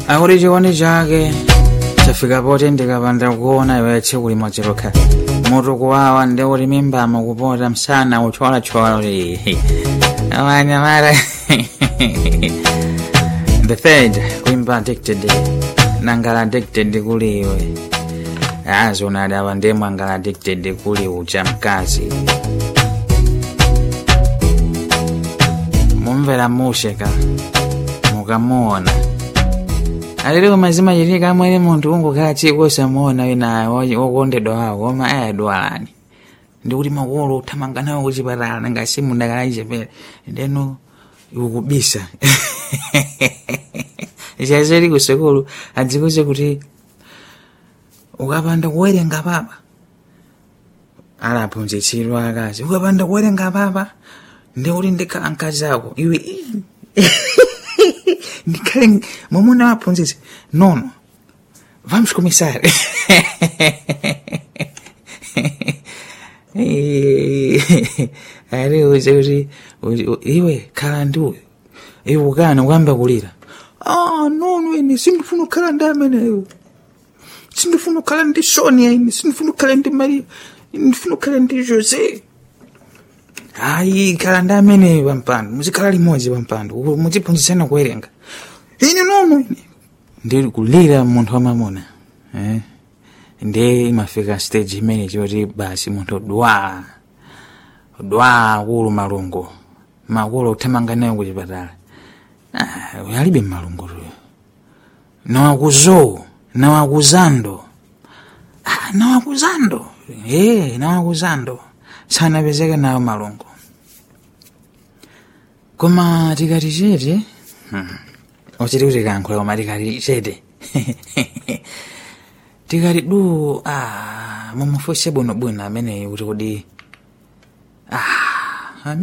akuti chikondi chake chafika poti ndikapanda kuona iwe tsiku limodzi lokha mutu kuwawa ndi kuti mimbamo kupota msana ucholachola kuti amanyamara the third kuimba addicted nangala addicted kuli iwe azi unadaba ndemwe angala addicted kuli ucha mkazi mumvera musheka mukamuona alili mazima chitika mwene munthu ungokhala tsiku osamuona wina wokondedwa wawo koma ayadwalani ndikuti makolo uthamanga nawo kuchipatala nanga simu ndakalayichepere ndeno ukubisa chazeli kusekulu adzikuze kuti ukapanda kuwerenga papa alaphunzitsidwa akazi ukapanda kuwerenga papa ndikuti ndikhala mkazi ako iwe ndikhale mwamuna waphunzitsi nono vamos começar ari uze kuti iwe khala ndiwe iwe ukana ukamba kulira ah nono ine sindifuna kukhala ndi ameneyo sindifuna kukhala ndi sonia ine sindifuna kukhala ndi maria ndifuna kukhala ndi jose hayi khala ndi ameneyo pampando muzikhala limodzi pampando muziphunzitsana kuwerenga ine nono ine ndi kulira munthu wamamuna eh? ndi imafika stage imene choti basi munthu dwa dwa kulu malungo makulu uthamanga nayo kuchipatala ah, alibe malungo tuyo nawakuzo nawakuzando ah, nawakuzando eh, nawakuzando sanapezeke nayo malungo koma tikati chete hmm. ochiti kuti kankhula koma tikati chete tikati du ah, mumufunse bwinobwino ameneyi kuti kodi ah,